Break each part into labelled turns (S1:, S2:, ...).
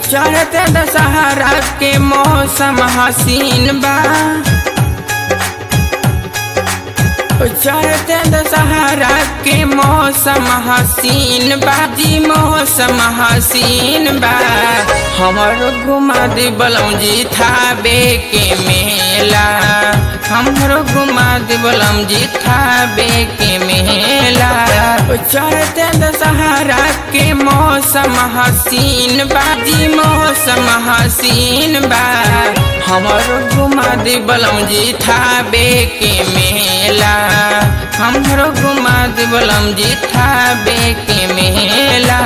S1: चढ़ते दशहरा के मौसम हसीन बा चढ़ते दशहरा के मौसम हसीन बाजी मौसम हसीन बा हमर घुमा दे बलौजी थाबे के मेला हमरो घुमा दे बलौजी थाबे के मेला चढ़ते दशहरा के मौसम हसीन बाजी मौसम हसीन बा हमरो घुमा दे बलौजी थाबे के मेला हमरो घुमा दे बलौजी थाबे के मेला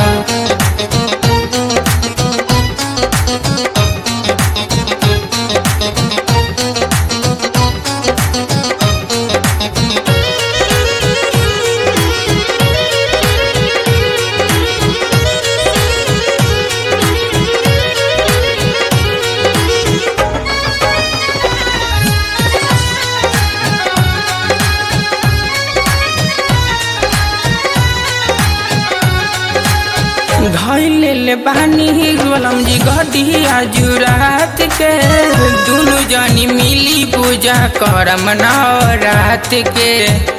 S1: धैले बानी गोलम जी गडिया जुरात के दुनु जनी मिली पूजा करम नवरात के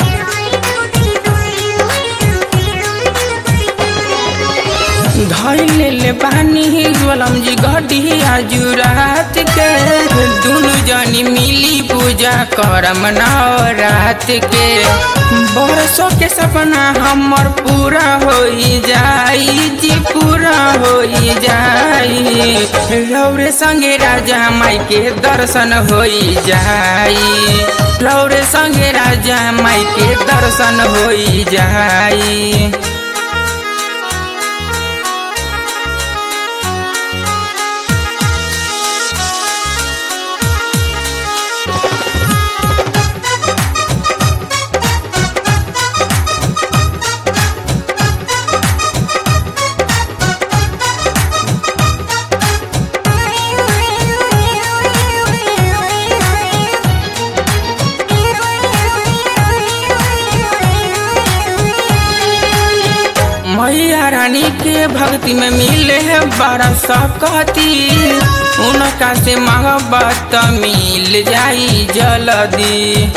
S1: धैले बानी गोलम जी गडिया जुरात के दुनु जनी मिली पूजा करम नवरात के बरसों के सपना हमर पूरा हो जाई जी पूरा हो जाई लौरे संगे राजा माई के दर्शन हो जाई लौरे संगे राजा माई के दर्शन हो जाई मैया रानी के भक्ति में मिले है बड़ा सकती उनका से मोहब्बत मिल जाई जल्दी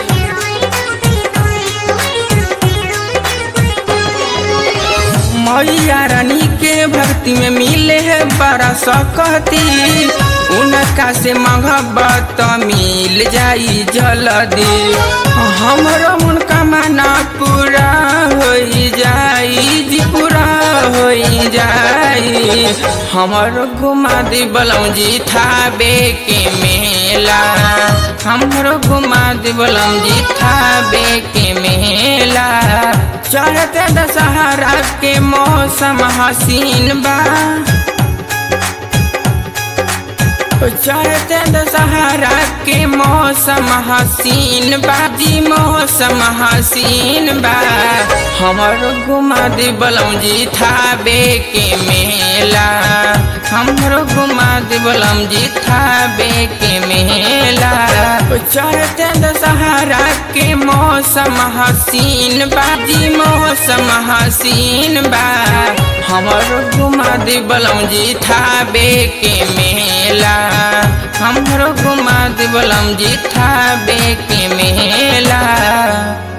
S1: मैया रानी के भक्ति में मिले है बड़ा सकती उनका से मोहब्बत मिल जाई जल्दी हमरो उनका माना पूरा हो जाई जी पूरा हो जाई हमरो घुमा दी बलौजी थाबे के मेला हमरो घुमा दी बलौजी थाबे के मेला चढ़ते दशहरा के मौसम हसीन बा चढ़ते दशहरा के मौसम हसीन बाजी मौसम हसीन बा हमरो घुमा दे बलौजी थाबे के मेला हमरो घुमा दे बलौजी थाबे के मेला चढ़ते दशहरा के मौसम हसीन बाजी मौसम हसीन बा हमरो घुमा दे बलौजी थाबे के मेला हमरो घुमा दे बलौजी थाबे के मेला